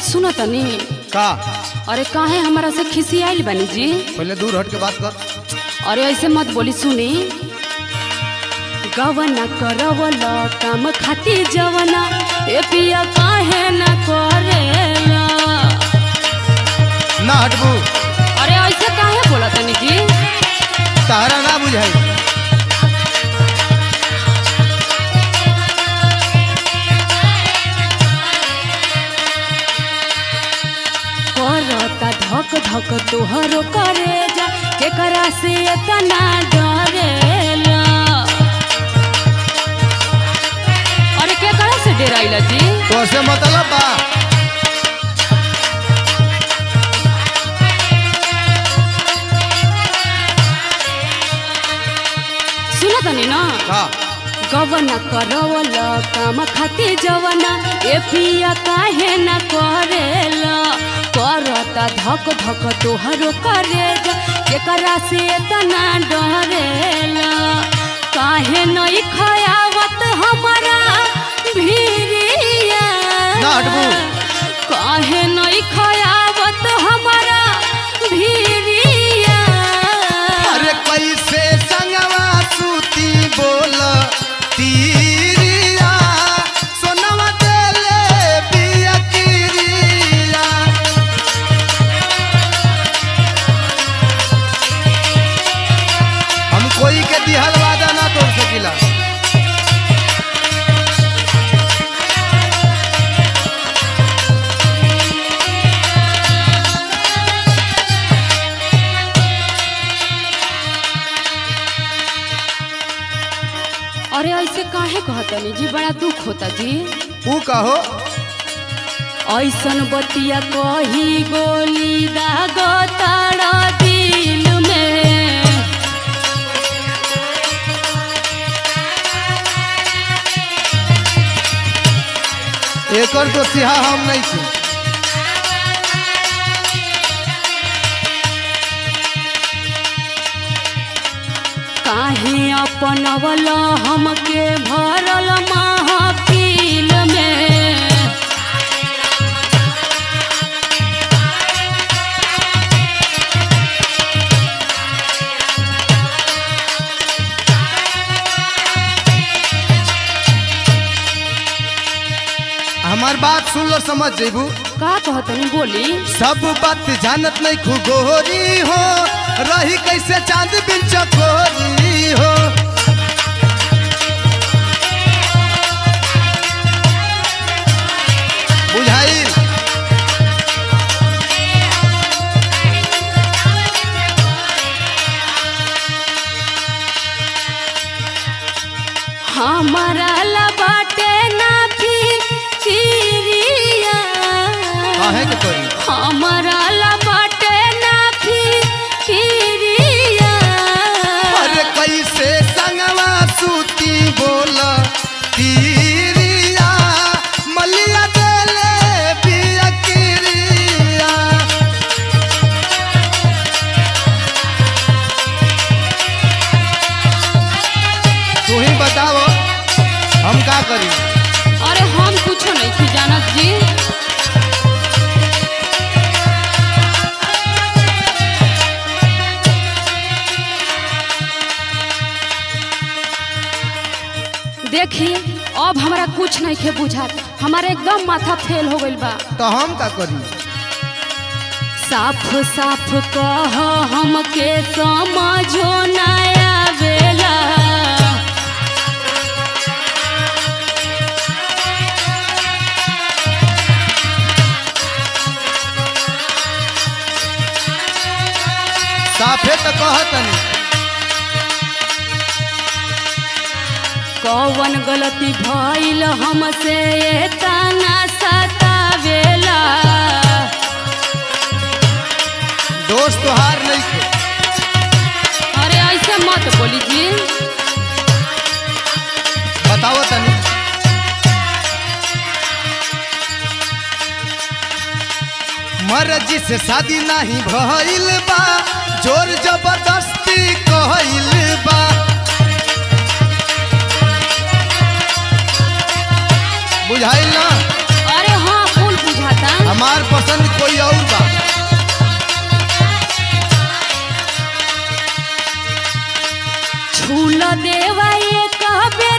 सुनो तनी का अरे काहे हमारा से खिसियाइल बनी जी पहले दूर हट के बात कर अरे ऐसे मत बोली सुनी गवना करवला काम खाती जवना ए पिया काहे न करेला ना हटबू अरे ऐसे काहे बोला तनी जी तारा ना बुझाई करता धक धक तोहरो करे जा केकरा से इतना डरेला अरे केकरा से डराइला जी तो से मतलब बा सुन तनी ना का गवना करवल काम खाती जवना ए पिया काहे न करेला करता धक धक तोहरो करे जा केकरा से इतना डरेला काहे नहीं खयावत हमारा भीरिया ना हटबू। काहे नहीं खयावत हमारा भीरिया अरे कैसे संगवा सूती बोल तीरिया सोनवा देले बिया किरिया हम कोई के दिहल वादा ना तोड़ सकिला अरे ऐसे काहे कहतनी जी बड़ा दुख होता जी ऊ कहो ऐसन बतिया कही गोली दाग तारा दिल में एकर तो सिहा हम नहीं छी काहे अपनवल हमके भरल महफिल में हमार बात सुन लो समझ जेबू का कहतनी बोली सब बात जानत नहीं खुगोरी हो रही कैसे चांद बिन चकोरी हो बुझाई हमारा ला बाटे ना फिरिया काहे के करी हमारा ला बाटे ना फिरिया अरे कैसे संगवा सूती बोल तीरिया मलिया देले बिया किरिया तू ही बताओ हम का करी अरे हम कुछो नहीं थी जानत जी देखी अब हमरा कुछ नहीं खे बुझात हमारे एकदम माथा फेल हो गइल बा तो हम का करी साफ साफ कह हमके समझो ना आवेला साफे तो कहतनी कौन गलती भइल हमसे तना सतावेला दोस्त तो हार नहीं थे अरे ऐसे मत बोली जी बताओ तनी मर्जी से शादी नहीं भइल बा जोर जबरदस्ती कहल बा बुझाइल ना अरे हाँ फूल बुझाता हमार देवा एक बेर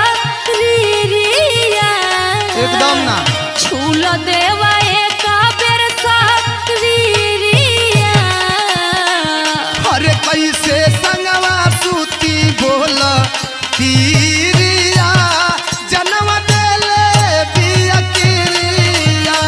शरीरिया एकदम ना छूल देवा एक बेर शरीरिया अरे कैसे संगवा सूती बोल तीरिया जन्म देले बिया किरिया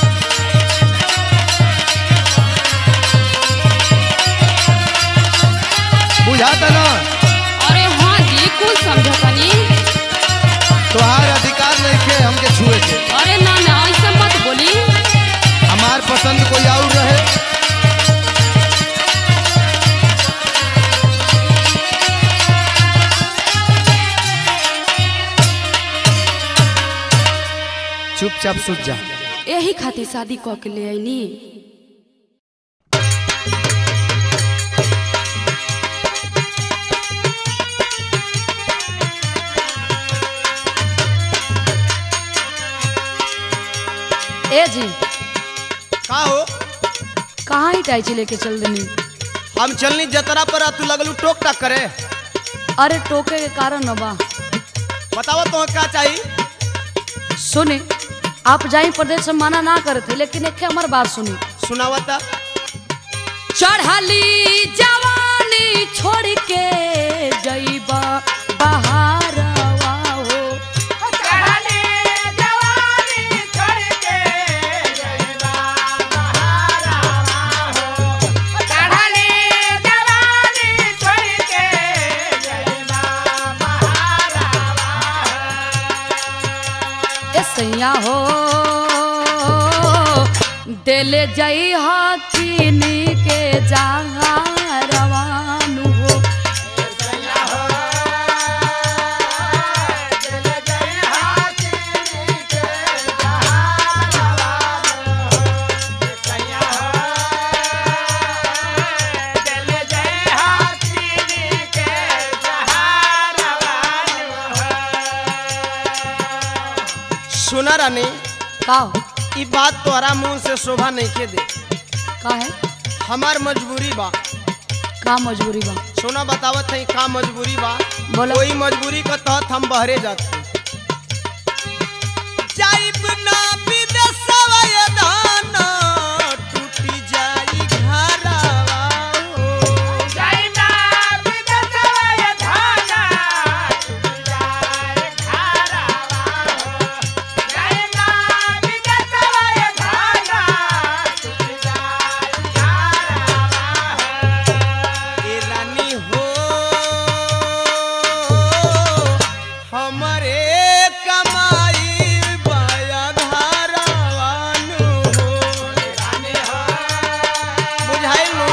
बुझाता ना अरे हाँ जी कुछ समझो तनी तोहार अधिकार नहीं के हमके छुए के अरे ना ना ऐसे मत बोली हमार पसंद कोई और रहे चुपचाप सुत जा यही खातिर शादी कऽ के ले आईनी ए जी का हो कहाँ ही टाइची लेके चल देनी हम चलनी जतरा पर आ, तू लगलू टोक टाक करे अरे टोके के कारण न बा बतावा तो का चाहिए सुने आप जाई प्रदेश से मना ना करते लेकिन एक हमार बात सुनी सुनावता चढ़ली जवानी छोड़ के जईबा बहारवा हो ए सैया हो दिल जई हकीनी के जहाँ रवानु हो सुना रानी का हो ई बात तोहरा मुंह से शोभा नहीं के दे का है हमार मजबूरी बा का मजबूरी बा सुना बतावत है का मजबूरी बा बोलो। कोई मजबूरी के तहत हम बहरे जाते जाइब ना विदेशवा ये दाना टूटी जाई घरवा हो। ए रानी हो हमरे कमाई बाया धारावानु हो बुझाइल नु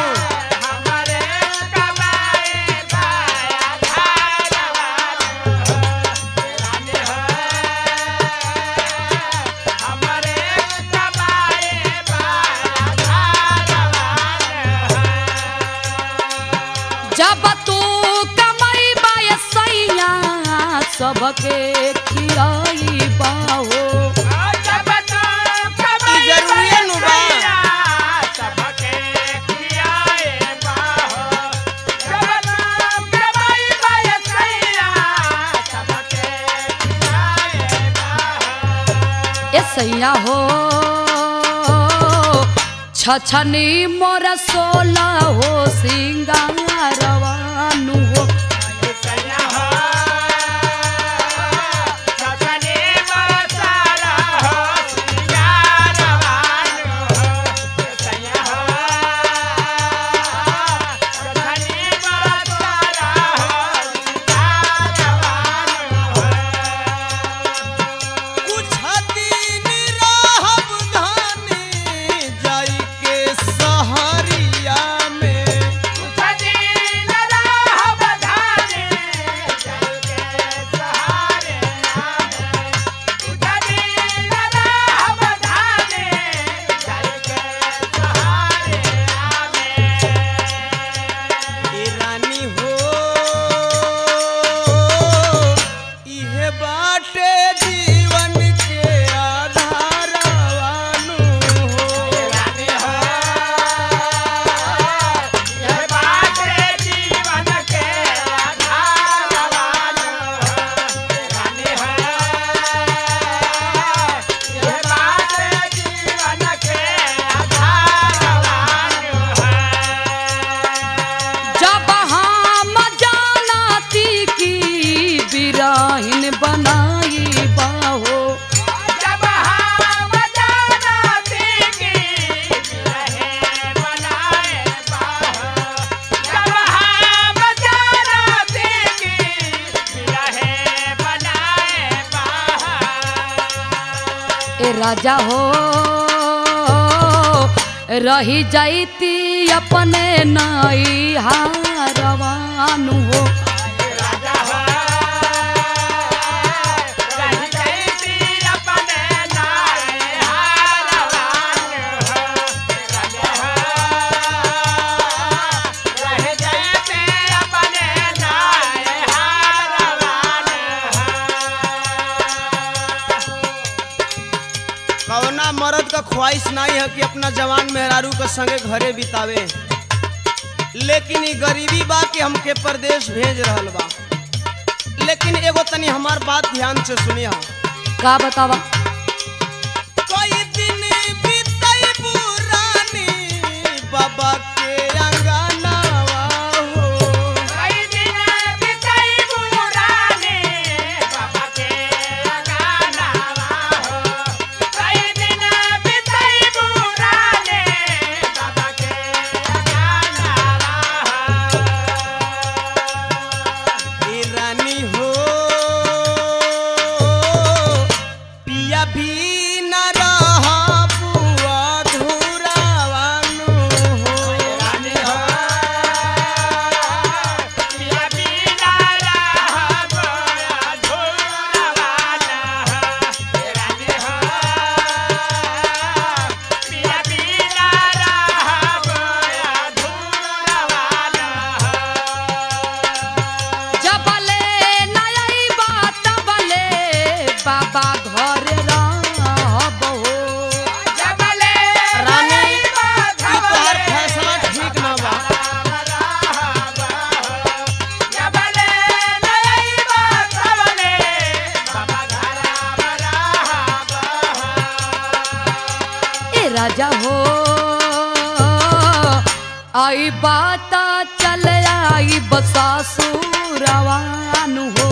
जब तू कमाई बाय सैया सबके खियाई बाहो ई जरूरी नु बा ए सैया हो छछनी मोर सोला हो सिंगारवानु हो कुछ दिन रहब धानी जाई के सहरिया में राजा हो रही जाती अपने नई हारवानु हो कौना मर्द का ख्वाहिश नहीं है कि अपना जवान मेहरारू के संगे घरे बितावे लेकिन ई गरीबी बा कि हमके परदेश भेज रहल बा लेकिन एगो तनी हमार बात ध्यान से सुनिया का बतावा कई दिन बीतई पुरानी बाबा के अंगनावा हो ए रानी हो पिया भी न रह बुआ धुरावानु हो रानी हो जबले नई बात बले बाबा घर रहब हो रानी ई तोहर फैसला ठीक न बा ए राजा हो आई बात चल आई बसासुरवानु हो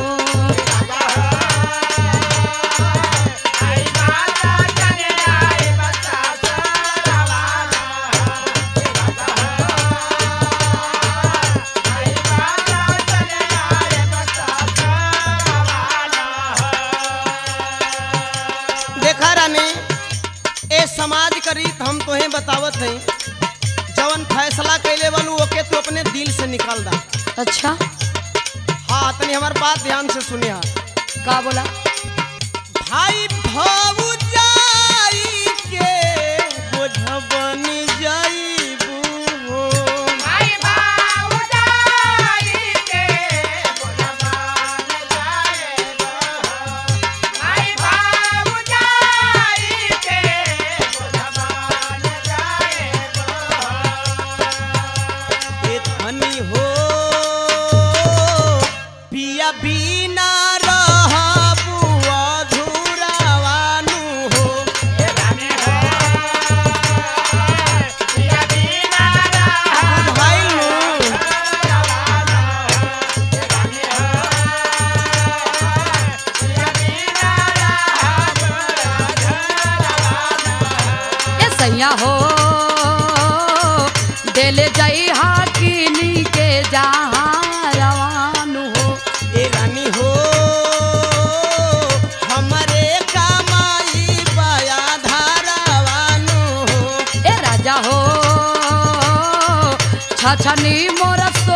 देखा रानी ए समाज का रीत हम तोहे बतावत हई जवन फैसला कैले वालू ओके तू अपने दिल से निकाल दा अच्छा हाँ तनी हमार बात ध्यान से सुनिया का बोला भाई भौजाई के बोझ बन जाइबू हो ए धनी हो पिया बिना रहबू अधूरावानु हो बुझाइलू ए सैया हो देले जाई हाकिनी के जहाँ रवानु हो ए रानी हो हमरे कमाई बया धारावानु हो ए राजा हो छछनी मोर